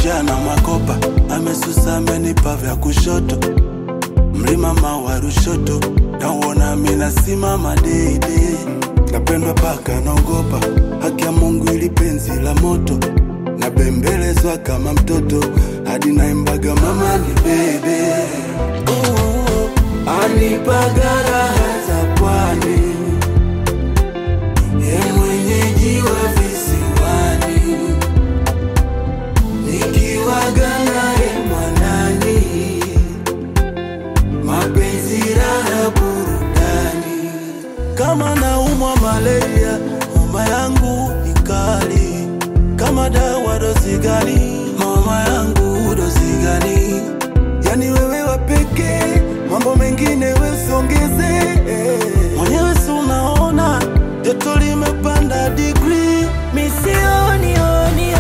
njaa na makopa, amesusa amenipa vya kushoto, mlima mawa Rushoto, nauona mina simama deidei, napendwa paka naogopa, haki ya Mungu ili penzi la moto, nabembelezwa kama mtoto, hadi naimbaga mama ni bebe, anipaga raha za pwani, ye mwenyeji wa visiwani nikiwaga naye mwanani, mapenzi raha burudani. Kama naumwa malaria, homa yangu ni kali. Kama dawa dozi gani? Homa yangu dozi gani? Yani wewe wa pekee, mambo mengine wesiongeze. Mwenyewe si unaona joto limepanda digrii, Misioni oni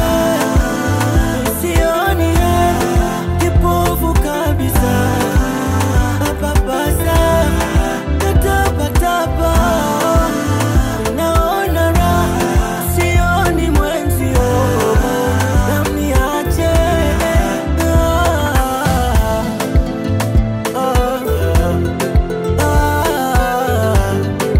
Misioni Kipofu kabisa Papasa Tatapatapa Naona raha Sioni mwenzio Namniache Ah, ah,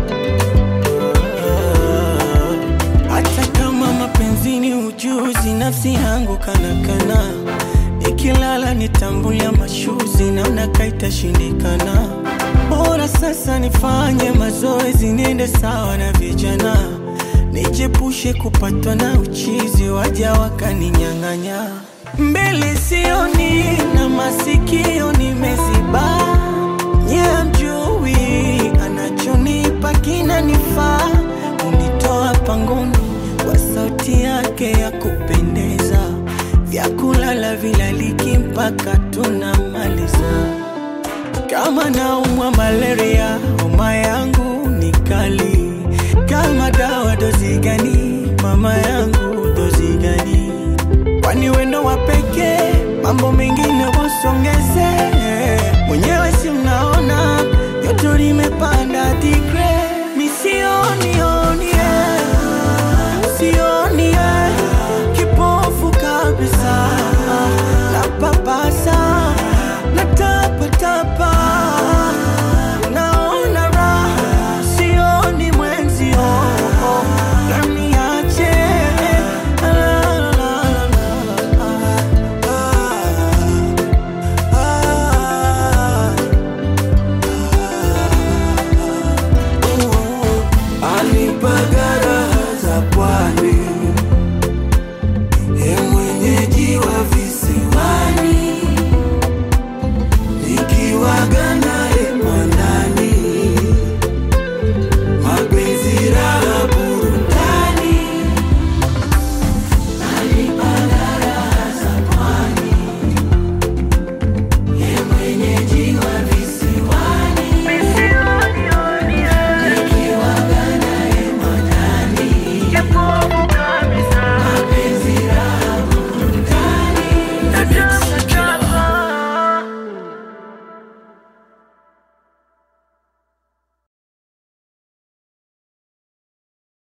ah. Hata kama mapenzi ni ujuzi, nafsi yangu kanakana, nikilala nitambulia mashuzi, naona kaitashindikana. Bora sasa nifanye mazoezi, niende sawa na vijana, nijepushe kupatwa na uchizi, waja wakaninyang'anya. Mbele sioni na masikio nimeziba, nye mjui anachonipa kinanifaa, unitoa pangoni kwa sauti yake ya kupendeza, vyakulala vilaliki mpaka tunamaliza. Kama naumwa malaria, homa yangu ni kali. Kama dawa dozi gani? Mama yangu dozi gani? Kwani wendo wa pekee, mambo mengine wasongeze. Mwenyewe si mnaona joto limepanda digre